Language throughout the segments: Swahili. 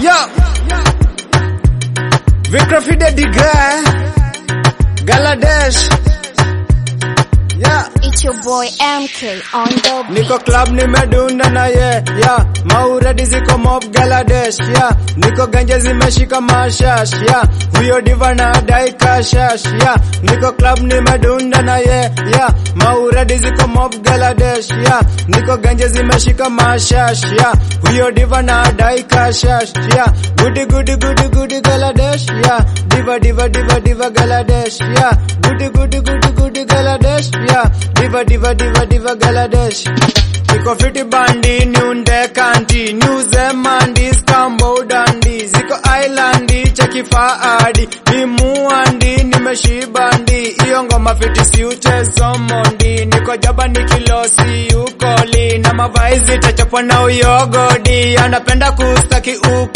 Yo, Vikrafide Diga, Galadesh. Yeah. It's your boy MK on the beat. Niko club nimedunda na ye yeah. Mauredi ziko mob Galadesh yeah. Niko ganje zimeshika mashash yeah. Huyo diva na dai kashash yeah. Niko club nimedunda na ye yeah. Mauredi ziko mob Galadesh yeah. Niko ganje zimeshika mashash yeah. Huyo diva na dai kashash yeah. Goody goody goody goody Galadesh yeah. Diva diva diva diva Galadesh yeah. Goody goody goody goody Galadesh yeah. Diva diva diva diva Galadesh Niko fiti bandi niunde kanti Niuze mandi skambo dandi Ziko islandi cheki faadi Ni muandi nimeshibandi Iyo ngoma fiti si uchezo mondi Niko jaba nikilosi ukoli Na mavaizi tachapwa na uyogodi Anapenda kustaki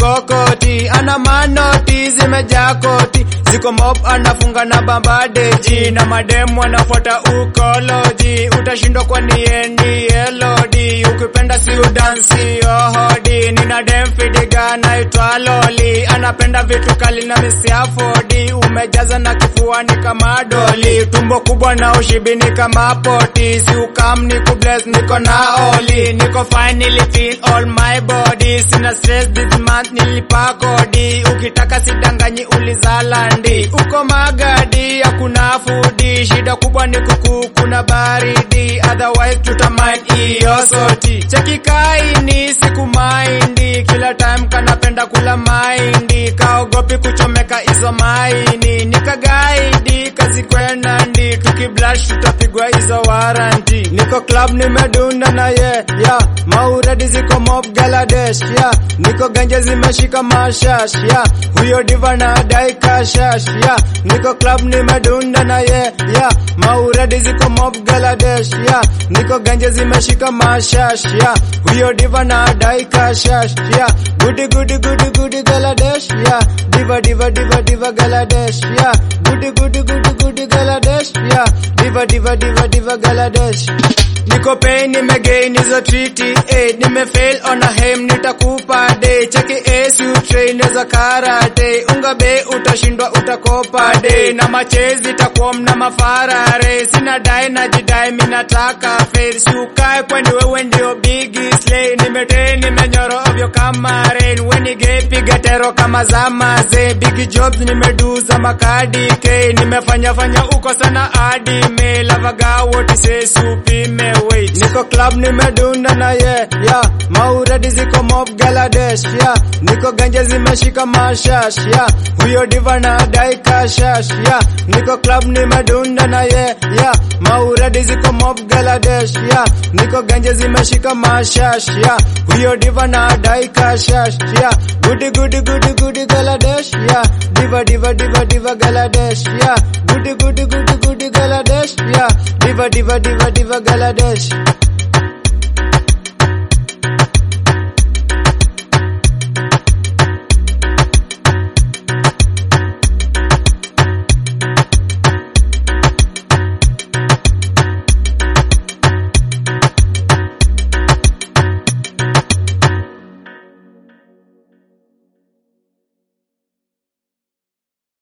ukokoti Ana manoti zimejaa koti Ziko mob anafunga na bambadeji Na mademu anafuata ukoloji Utashindwa kwa nieni elodi Ukipenda si udansi ohodi Nina dem fidiga naitwa loli Anapenda vitu kali na misiafodi Umejaza na kifuani kama doli Tumbo kubwa na ushibini kama poti Si ukam ni kubless niko na oli Niko fine nilifeel all my body Sina stress this month nilipa kodi Ukitaka sidanganyi ulizalandi Uko magadi hakuna fudi Shida kubwa ni kuku kuna baridi Otherwise tutamind iyo soti Cheki kaini siku maindi Kila time kanapenda kula maindi Kaogopi kuchomeka hizo maini Nikagaidi kazi kwenandi Tukiblash tutapigwa hizo waranti Niko club nimedunda na ye yeah. Mauredi ziko mob Galadesh yeah. Niko ganje zimeshika mashash yeah. Huyo diva na dai kashash yeah. Niko club nimedunda na ye yeah. Mauredi ziko mob Galadesh yeah. Niko ganje zimeshika mashash yeah. Huyo diva na dai kashash yeah. Goody goody goody goody Galadesh yeah. Diva diva diva diva Galadesh yeah. Goody goody goody goody Galadesh yeah. Diva diva diva diva Galadesh Niko pain nimegain hizo triti eh, nimefail on a hem nitakupa day cheki ace you train za karate unga be utashindwa utakopa day na machezi takuwa mna mafarare sina dai na jidai minataka fail si ukae kwani wewe ndio big slay nimete nimenyoro ovyo kama rain weni gay piga tero kama zama ze big jobs nimeduza makadi k nimefanya fanya uko sana hadi me lavaga what say supime wait niko club nimedunda na ye yeah mauredi ziko mob Galadesh yeah niko ganje zimeshika mashash yeah huyo diva na dai kashash yeah niko club nimedunda na ye yeah mauredi ziko mob Galadesh yeah niko ganje zimeshika mashash yeah huyo diva na dai kashash yeah goody goody goody goody Galadesh yeah diva diva diva diva Galadesh yeah goody goody goody goody Galadesh yeah diva diva diva diva Galadesh